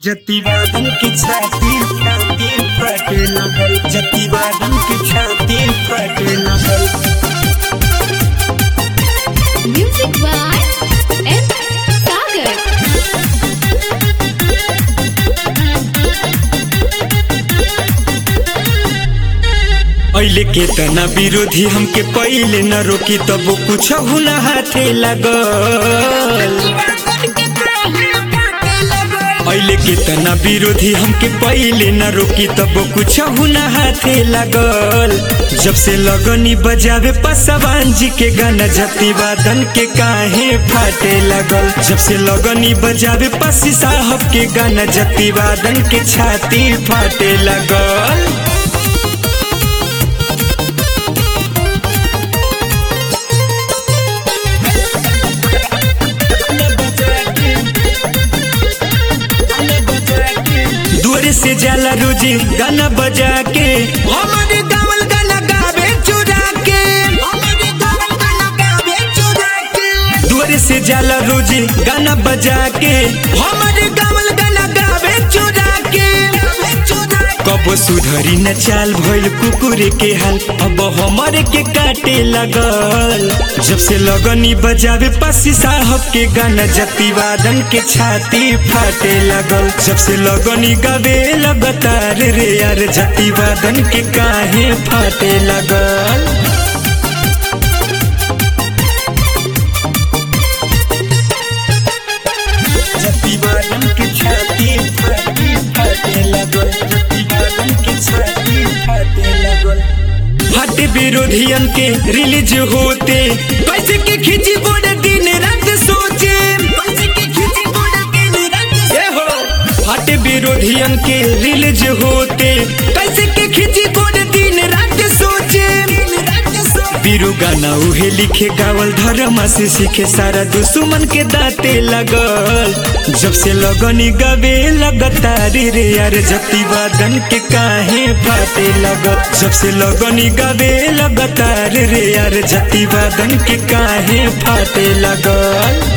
जतिवादन की छाती छाती फटे लगल जतिवादन की छाती फटे लगल Music by M. Sagar. ऐले के तना विरोधी हमके पहिले न रोकी तब कुछ हुना हाथे लगल ऐले के तना विरोधी हमके पहिले न रोकी तब कुछ हुना हाथे लगल जब से लगनी बजावे पसवान जी के गाना जति वादन के काहे फाटे लगल जब से लगनी बजावे पसी साहब के गाना जति वादन के छाती फाटे लगल दूर से जाला रोजी गाना बजा के हमारे गावल गाना गावे चुरा के दूर से जाला रोजी गाना बजा के हमारे गावल गाना गावे चुरा के कब सुधरी न चाल भइल कुकुरे के हाल अब हमारे के काटे लगल जब से लगनी बजावे पसी साहब के गाना जति वादन के छाती फाटे लगल जब से लगनी गावे लगातार रे यार जति वादन के काहे फाटे लगल जति वादन के छाती फाटी फाटे लगल जति वादन के छाती फाटे लगल हट विरोधियन के रिलीज होते कैसे के खिंची बोर्ड दिन रात सोचे ए हो हट विरोधियन के रिलीज होते कैसे के खिंची बोर्ड दिन रात सोचे बीरू गाना उहे लिखे गावल धर्म से सीखे सारा दुश्मन के दाते लगल जब से लगनी गवे लगातार रे यार जति वादन के काहे फाटे लगल जब से लगनी गवे लगातार रे यार जति वादन के काहे फाटे लगल